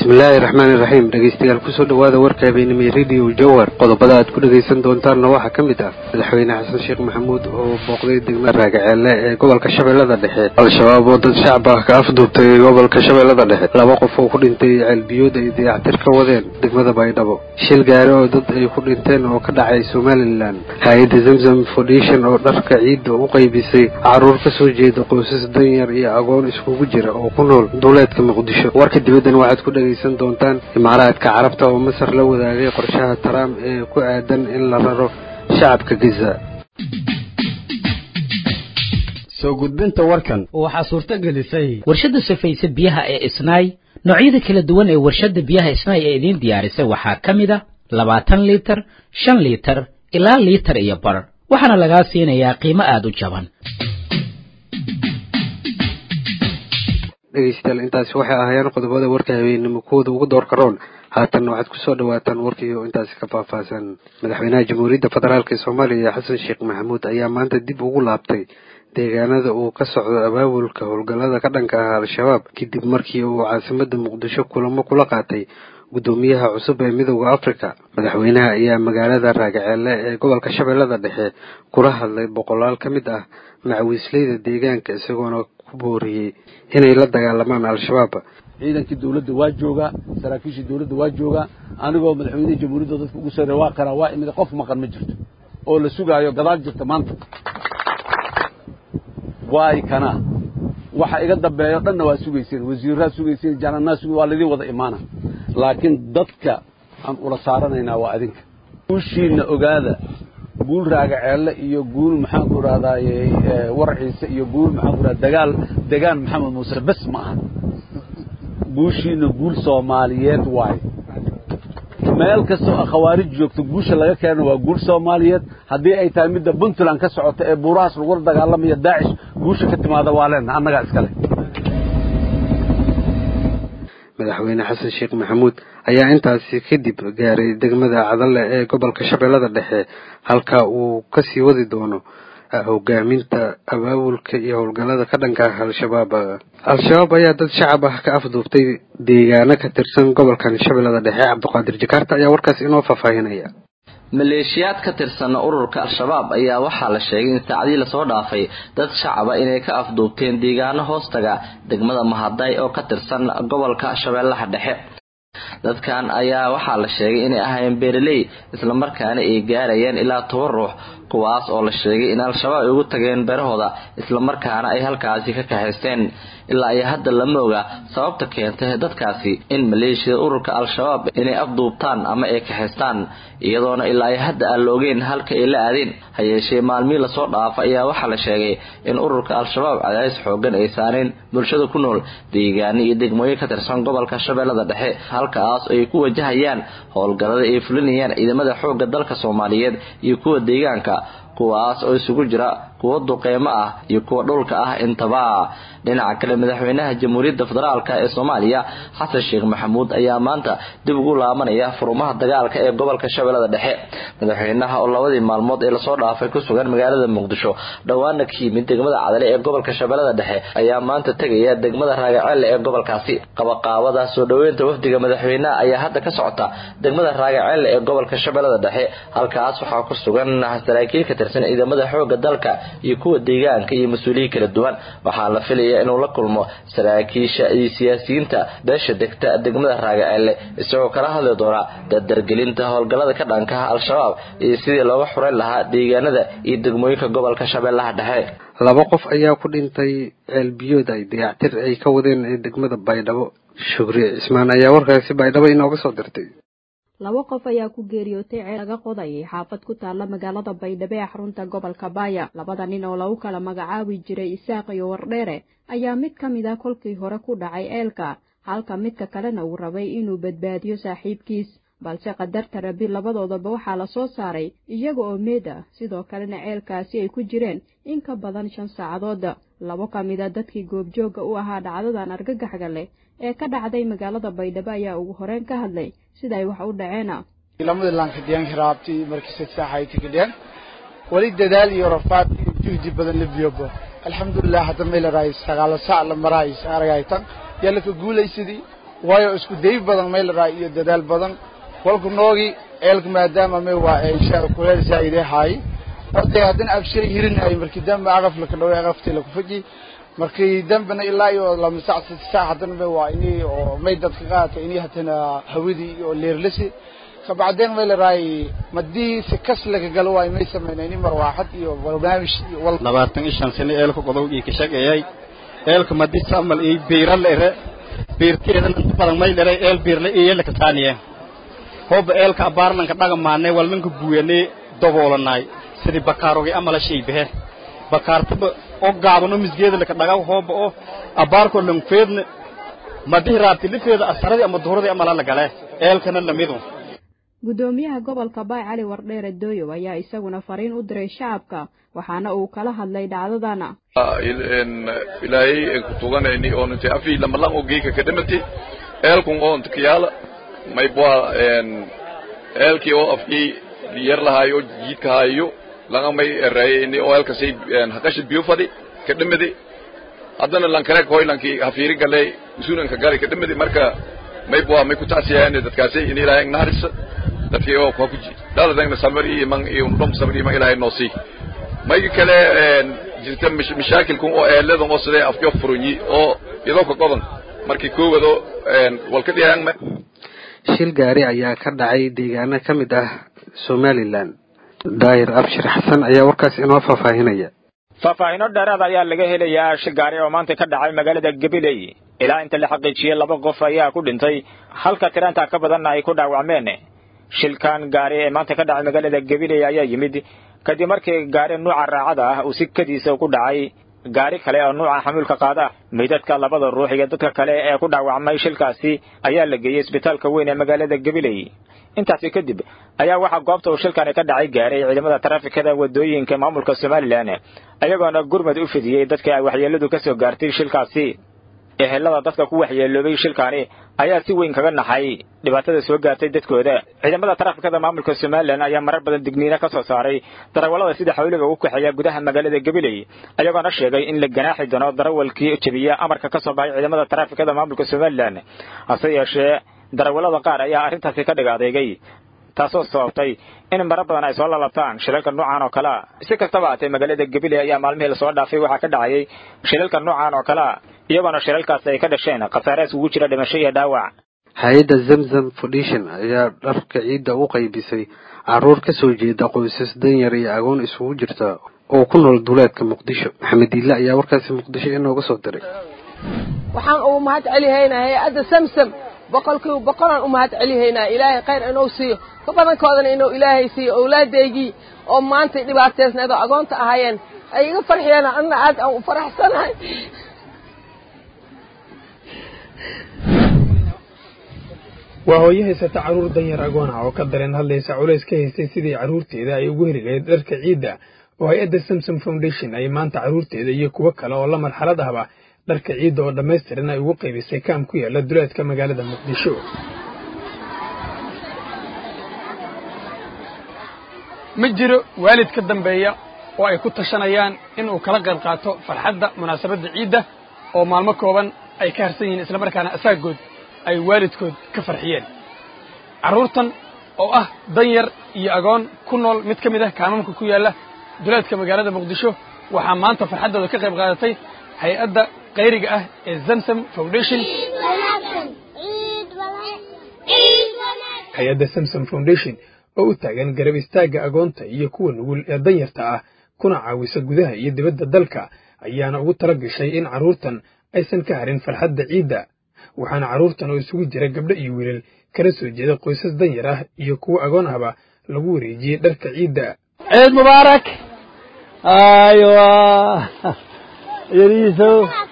bismillaahi raxmaani raxiim dhegeystayaal kusoo dhawaada warka habeenimay radio jowar qodobada aad ku dhegaysan doontaanna waxaa ka mid ah madaxweyne xasan sheekh maxamuud oo booqday degmada raagaceelle ee gobolka shabeellada dhexe al-shabaab oo dad shacab ah ka afduubtay gobolka shabeellada dhexe laba qof oo ku dhintay ceelbiyood ay dayactir ka wadeen degmada baydhabo shil gaari oo dad ay ku dhinteen oo ka dhacay somalilan hay-adda zamzam foundation oo dharka ciidda u qaybisay caruur ka soo jeeda qoysas danyar iyo agoon iskugu jira oo ku nool duuleedka muqdisho warka dibaddan waxaad ku dhegaysan doontaan imaaraadka carabta oo masar la wadaagay qorshaha trump ee ku aadan in la raro shacabka giza soo gudbinta warkan waxaa suurto gelisay warshadda safaysa biyaha ee isnaay noocyada kala duwan ee warshadda biyaha isnaay ee idiin diyaarisay waxaa ka mid a labaatan liitar shan liitar ilaa liitar iyo bar waxaana lagaa siinayaa qiimo aada u jaban dhegeystayaal intaasi waxay ahaayeen qodobada warka habeenimo kuwooda ugu doorka roon haatan waxaad kusoo dhawaataan warkii oo intaasi ka faahfaahsan madaxweynaha jamhuuriyadda federaalk ee soomaaliya xasan sheekh maxamuud ayaa maanta dib ugu laabtay deegaanada uu ka socdo abaabulka howlgallada ka dhanka ah al-shabaab kadib markii uu caasimada muqdisho kulamo kula qaatay guddoomiyaha cusub ee midooda africa madaxweynaha ayaa magaalada raagaceelle ee gobolka shabeellada dhexe kula hadlay boqolaal ka mid ah macawiisleyda deegaanka isagoona ku booriyey inay la dagaalamaan al-shabaab ciidankii dawladda waa joogaa saraakiishii dawladda waa joogaa anigoo madaxweynihii jamhuuriyadda dadka ugu soo waa karaa waa imid qof maqan ma jirto oo la sugaayo gadaal jirta maanta waay kana waxa iga dambeeyo dhanna waa sugayseen wasiirraad sugayseen jananaa sug waa laydin wada imaana laakiin dadka aan ula saaranaynaa waa adinka guushiinna ogaada guul raagaceelle iyo guul maxaan ku idhahdaaye warciise iyo guul maxaan ku idhahda dagaal degaan maxamed muuse bes ma aha guushiina guul soomaaliyeed waaye meel kastoo a khawaarij joogto guusha laga keeno waa guul soomaaliyeed haddii ay tahay midda puntland ka socota ee buurahaas lagula dagaalamaya daacish guusha ka timaada waa leenna annagaa iskale madaxweyne xasan sheekh maxamuud ayaa intaasi kadib gaaray degmada cadalle ee gobolka shabeellada dhexe halka uu kasii wadi doono hogaaminta abaabulka iyo howlgallada ka dhanka ah al-shabaab al-shabaab ayaa dad shacab ah ka afduubtay deegaano ka tirsan gobolkan shabeellada dhexe cabdiqaadir jakaarta ayaa warkaas inoo faahfaahinaya maleeshiyaad ka tirsan ururka al-shabaab ayaa waxaa la sheegay in saacadii lasoo dhaafay dad shacaba inay ka afduubteen deegaano hoostaga degmada mahaday oo ka tirsan gobolka shabeellaha dhexe dadkan ayaa waxaa la sheegay inay ahaayeen beeraley islamarkaana ay gaarayeen ilaa toban ruux kuwaas oo la sheegay in al-shabaab ay ugu tageen beerahooda islamarkaana ay halkaasi ka kahaysteen ilaa iyo hadda lama oga sababta keentay dadkaasi in maleeshiyada ururka al-shabaab inay afduubtaan ama ay kahaystaan iyadoona ilaa iyo hadda aan la ogeyn halka ay la aadeen ha yeeshee maalmihii lasoo dhaafa ayaa waxaa la sheegay in ururka al-shabaab cadaadis xoogan ay saareen bulshada ku nool deegaano iyo degmooyin ka tirsan gobolka shabeellada dhexe halkaas ay ku wajahayaan howlgallada ay fulinayaan ciidamada xoogga dalka soomaaliyeed iyo kuwa deegaanka kuwaas oo isugu jira kuwa duqeymo ah iyo kuwa dhulka ah intaba dhinaca kale madaxweynaha jamhuuriyadda federaalk ee soomaaliya xasan sheekh maxamuud ayaa maanta dib ugu laabanaya furumaha dagaalka ee gobolka shabeellada dhexe madaxweynaha oo labadii maalmood ee lasoo dhaafay ku sugan magaalada muqdisho dhowaana ka yimid degmada cadale ee gobolka shabeellada dhexe ayaa maanta tegaya degmada raagaceelle ee gobolkaasi qabaqaabada soo dhoweynta wafdiga madaxweynaha ayaa hadda ka socota degmada raagaceelle ee gobolka shabeellada dhexe halkaas waxaa ku sugan saraakiil ka tirsan ciidamada xooga dalka iyo kuwa deegaanka iyo mas-uuliyiin kala duwan waxaa la filaya inuu la kulmo saraakiisha iyo siyaasiyiinta beesha degta degmada raagaceelle isagoo kala hadli doona dardargelinta howlgallada ka dhankaha al-shabaab iyo sidii looga xureyn lahaa deegaanada iyo degmooyinka gobolka shabeellaha dhexe laba qof ayaa ku dhintay ceelbiyood ay dayactir ay ka wadeen ee degmada baydhabo shukri cismaan ayaa warkaasi baydhabo inooga soo dirtay laba qof ayaa ku geeriyootay ceel laga qodayay xaafad ku taalla magaalada baydhabo ee xarunta gobolka baaya labada nin oo lagu kala magacaabi jiray isaaq iyo wardheere ayaa mid ka mid a kolkii hore ku dhacay ceelka halka midka kalena uu rabay inuu badbaadiyo saaxiibkiis balse qadarta rabi labadoodaba waxaa la soo saaray iyaga oo meed ah sidoo kalena ceelkaasi ay ku jireen in ka badan shan saacadood labo ka mid a dadkii goobjoogga u ahaa dhacdadan argagaxga leh ee ka dhacday magaalada baydhabo ayaa ugu horeyn ka hadlay sida ay wax u dhaceena lamada lankadhiyan hiraabti markii sadsaxayti kadhiyan wali dadaal iyo rafaad iyo juhdi badan la biyobo alxamdulilah hadda may laraay sagaalo sac la maraay aragaytan yalla ka guulaysidii waayo isku day badan may laraa iyo dadaal badan kolku noogi eelka maadaama may waa insha kuleel zaa'ide haay oday haddana abshay hirinay markii dambe aqaf la ka dhaway aqaftii la ku faji markii dambena ilaa iyo lama sac saddex saac haddana may waa inii oo may dadka qaata inii haddana hawadii oo leerlasi kabacdeen may laraay madii si kas laga galo waay may samaynayni marwaaxad iyo barnaamij iyo wal labaatan iyo shan sano eelka qodow ii ka shaqeeyay eelka madi samal ii biira lere biirteedan inta badan may lere eel biirle iyo laka taaniye hooba eelka abaarlanka dhagamaanay walnanka buuyanay daboolanay sidii bakaarogi amala shay behe bakaartaba oo gaabano misgeeda laka dhagaw hooba oo abaarko langfeedna madihi raabti lifeeda asaradii ama duhuradii amala lagale eelkana lamidu guddoomiyaha gobolka baay cali wardheere dooyow ayaa isaguna fariin u diray shacabka waxaana uu kala hadlay dhacdadana ilaahay ku tuganayni oo intay afii lamalan oo geeka ka dhamati eelkun oo inta kiyaala may bua eelkii oo afkii yar lahaayo jiidka haayo laga may erayni oo eelkasay haqashi biyo fadhi ka dhamadi haddana lankare koylankii hafiiri galay usuunanka galay ka dhamadi marka may bua may ku taasiyaan dadkaasi in ilaahay naarisa dadkii oo ku dhaladayna samir iyo man iyo dhum samir iyo man ilaahay noosi may kale jirta mashaakilkun oo eeladan oo sidee afkii furunyi oo iyadoo ka qodan markii koowado walka dhiyaan shil gaari ayaa ka dhacay deegaano ka mid ah somalilan daahir abshir xasan ayaa warkaas inoo faahfaahinaya faahfaahino dheeraad ayaa laga helayaa shil gaari oo maanta ka dhacay magaalada gabiley ilaa inta la xaqiijiyey laba qof ayaa ku dhintay halka tiraanta ka badanna ay ku dhaawacmeen shilkan gaari ee maanta ka dhacay magaalada gabiley ayaa yimid kadib markii gaari nuuca raacada ah uu si kadiisa ku dhacay gaari kale oo nuuca xamuulka qaada meydadka labada ruux iyo dadka kale ee ku dhaawacmay shilkaasi ayaa la geeyey isbitaalka weyn ee magaalada gabiley intaasi kadib ayaa waxaa goobta uu shilkani ka dhacay gaaray ciidamada taraafikada wadooyinka maamulka somalilan ayagoona gurmad u fidiyey dadka ay waxyeeladu ka soo gaartay shilkaasi ehelada dadka ku waxyeeloobay shilkaani ayaa si weyn kaga naxay dhibaatada soo gaartay dadkooda ciidamada taraafikada maamulka somalilan ayaa marar badan digniino ka soo saaray darawallada sida xawliga ugu kaxeeya gudaha magaalada gabiley ayagoona sheegay in la ganaaxi doono darawalkii jebiya amarka ka soo baxay ciidamada taraafikada maamulka somalilan hase yeeshee darawallada qaar ayaa arrintaasi ka dhig adeegay taasoo sababtay in marar badan ay soo lalabtaan shilalka noocan oo kalea si kastaba haatee magaalada gabiley ayaa maalmihii lasoo dhaafay waxaa ka dhacayay shilalka noocan oo kalea iyagoona shilalkaasi ay ka dhasheen khasaaraas ugu jira dhimasho iyo dhaawac hay-adda zamzam foundation ayaa dharka ciidda u qaybisay carruur ka soo jeeda qoysas danyar iyo agoon isugu jirta oo ku nool duleedka muqdisho maxamed diille ayaa warkaasi muqdisho inooga soo diray waxaan ugu mahad celihaynaa hay-adda samsam boqolkiiba boqolaan u mahad celihaynaa ilaahay khayr inuu siiyo ka badankoodana inuu ilaahay siiyo owlaadeygii oo maantay dhibaateysneed oo agoonta ahaayeen ay iga farxiyeen anna aad aan u faraxsanahay waa hooyo haysata carruur danyar agoon ah oo ka dareen hadlaysa culays ka haystay sidii carruurteeda ay ugu heli lahayd dharka ciidda oo hay-adda samsom foundation ay maanta carruurteeda iyo kuwo kale oo la marxalad ahba dharka ciidda oo dhammaystiran ay ugu qaybisay kaam ku yaala duleedka magaalada muqdisho ma jiro waalid ka dambeeya oo ay ku tashanayaan inuu kala qayb qaato farxadda munaasabadda ciidda oo maalmo kooban ay ka harsan yihiin islamarkaana asaagood ay waalidkood ka farxiyeen carruurtan oo ah danyar iyo agoon ku nool mid ka mid ah kaamamka ku yaalla duleedka magaalada muqdisho waxaa maanta farxaddooda ka qayb qaadatay hay-adda qayriga ah ee zamsam foundation hay-adda samsom foundation oo u taagan garab istaagga agoonta iyo kuwa nugul ee danyarta ah kuna caawisa gudaha iyo dibadda dalka ayaana ugu tala gashay in carruurtan aysan ka harin farxadda ciidda waxaana carruurtan oo isugu jira gabdho iyo wiilal kala soo jeeda qoysas danyar ah iyo kuwo agoon ahba lagu wareejiyey dharka ciidda ciid mubaarak aywa yariiso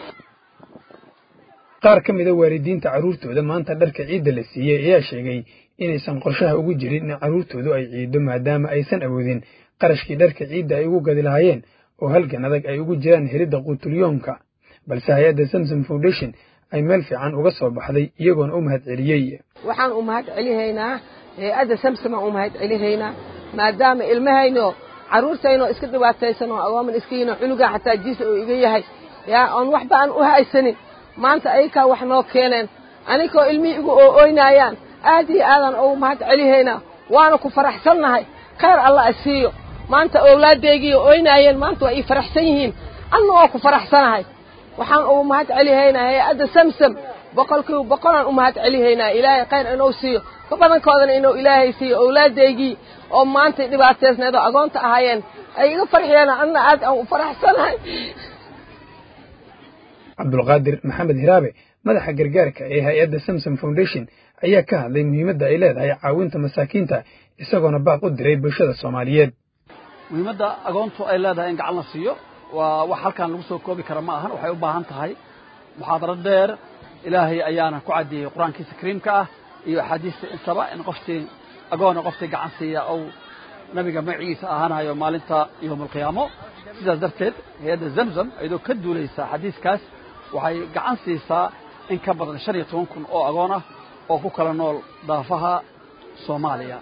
qaar ka mida waalidiinta carruurtooda maanta dharka ciidda la siiyey ayaa sheegay inaysan qorshaha ugu jirin in carruurtoodu ay ciiddo maadaama aysan awoodin qarashkii dharka ciidda ay ugu gadi lahaayeen oo halgan adag ay ugu jiraan helidda quutulyoonka balse hay-adda samsom foundation ay meel fiican uga soo baxday iyagoona u mahad celiyey waxaan u mahad celihaynaa hay-adda samsom aan u mahad celihaynaa maadaama ilmahayno carruurtaynoo iska dhibaataysan oo agooman iskiino cunugaa xataa jiisa oo iga yahay yaa oon waxba aan u haysanin maanta ayakaa wax noo keeneen anikoo ilmihii igu ooynaayaan aad iyo aadan ugu mahad celihaynaa waana ku faraxsannahay khayr alla a siiyo maanta owlaaddeygii oynaayeen maanta waa ii faraxsan yihiin anna waa ku faraxsanahay waxaan ugu mahad celihaynaa hay-adda samsam boqolkiiba boqolaan u mahad celihaynaa ilaahay khayr inuu siiyo ka badankoodana inuu ilaahay siiyo owlaaddeygii oo maantay dhibaateysneed oo agoonta ahaayeen ay iga farxiyeen anna aad aan u faraxsanahay cabdulqaadir maxamed hiraabe madaxa gargaarka ee hay-adda samsom foundation ayaa ka hadlay muhiimadda ay leedahay caawinta masaakiinta isagoona baaq u diray bulshada soomaaliyeed muhiimadda agoontu ay leedahay in gacan la siiyo waa wax halkan lagu soo koobi kara ma ahan waxay u baahan tahay muxaadaro dheer ilaahay ayaana ku caddeeyey qur-aankiisa kariimka ah iyo axaadiista intaba in qoftii agoona qoftii gacan siiya ou nabiga magaciisa ahaanayo maalinta yowmaalqiyaamo sidaas darteed hay-adda zamzam iyadoo ka duulaysa xadiiskaas waxay gacan siisaa in ka badan shan iyo toban kun oo agoon ah oo ku kala nool daafaha soomaaliya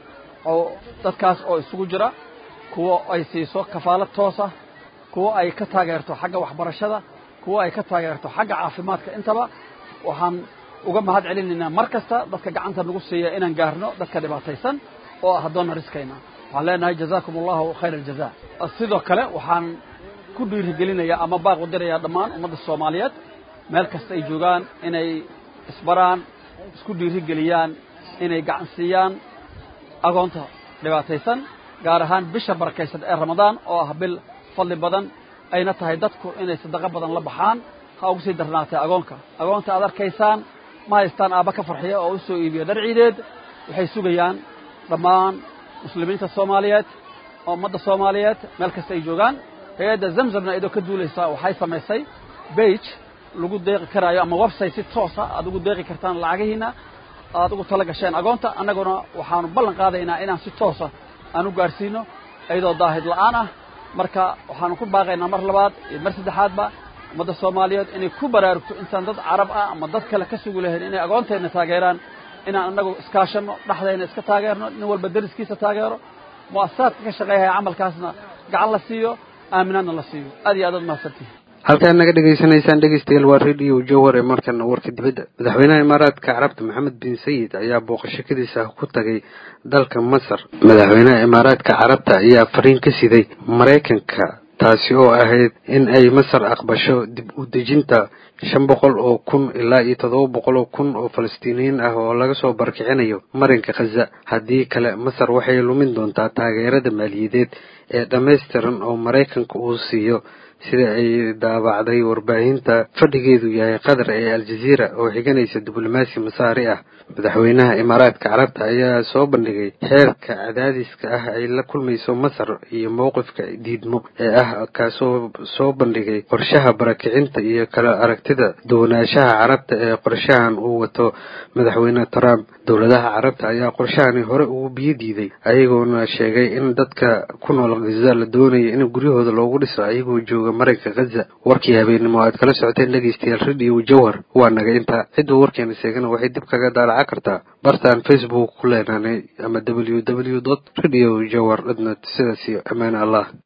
oo dadkaas oo isugu jira kuwo ay siiso kafaalad toos ah kuwo ay ka taageerto xagga waxbarashada kuwo ay ka taageerto xagga caafimaadka intaba waxaan uga mahad celinaynaa mar kasta dadka gacanta nagu siiya inaan gaarno dadka dhibaataysan oo ah addoonna riskayna waxaan leenahay jazaakum allahu khayr aljaza sidoo kale waxaan ku dhiirigelinayaa ama baaq u dirayaa dhammaan ummadda soomaaliyeed meel kasta ay joogaan inay isbaraan isku dhiirigeliyaan inay gacan siiyaan agoonta dhibaataysan gaar ahaan bisha barakaysan ee ramadaan oo ah bil fadli badan ayna tahay dadku inay sadaqo badan la baxaan ha ugu sii darnaatay agoonka agoonta aad arkaysaan ma haystaan aabba ka farxiya oo u soo iibiya dhar ciideed waxay sugayaan dhammaan muslimiinta soomaaliyeed oo ummadda soomaaliyeed meel kasta ay joogaan hay-adda zamzamna idoo ka duulaysaa waxay samaysay bage lagu deeqi karaayo ama website si toosa aad ugu deeqi kartaan lacagihiina aad ugu tala gasheen agoonta annaguna waxaanu ballan qaadaynaa inaan si toosa aan u gaadhsiino iyadoo daahid la'aan ah marka waxaanu ku baaqaynaa mar labaad iyo mar saddexaadba ummadda soomaaliyeed inay ku baraarugto intaan dad carab ah ama dad kale ka sugu lahayn inay agoonteenna taageeraan inaan annagu iskaashanno dhexdayna iska taageerno nin walba deriskiisa taageero mu'asasaadka ka shaqeeyahaya camalkaasna gacan la siiyo aaminaadna la siiyo aad iyo aad aad mahadsantihi halkaad naga dhegaysanaysaan dhegeystayaal waa radio jowhar ee markana warka dibadda madaxweynaha imaaraadka carabta maxamed bin sayid ayaa booqashakadiisa ku tagay dalka masar madaxweynaha imaaraadka carabta ayaa fariin ka siday maraykanka taasi oo ahayd in ay masar aqbasho dib u dejinta shan boqol oo kun ilaa iyo toddoba boqol oo kun oo falastiiniyiin ah oo laga soo barkicinayo marinka khaza haddii kale masar waxay lumin doontaa taageerada maaliyadeed ee dhammaystiran oo maraykanka uu siiyo sida ay daabacday warbaahinta fadhigeedu yahay qatar ee aljaziira oo xiganaysa diblomaasi masaari ah madaxweynaha imaaraadka carabta ayaa soo bandhigay xeerka cadaadiska ah ay la kulmayso masar iyo mowqifka diidmo ee ah kaasoo soo bandhigay qorshaha barakicinta iyo kala aragtida duwanaanshaha carabta ee qorshahan uu wato madaxweyne trump dowladaha carabta ayaa qorshahani hore ugu biyo diiday ayagoona sheegay in dadka ku nool khaza la doonayo in guryahooda loogu dhiso ayagoo jooga marinka khaza warkii habeenimo aad kala socoteen dhegeystayaal radio jowhar waa naga intaa cidduu warkeena sheegana waxay dib kaga daalaca kartaa bartaan facebook ku leenaanay ama w w dot radio jowhar dot net sidaas iyo amaan allah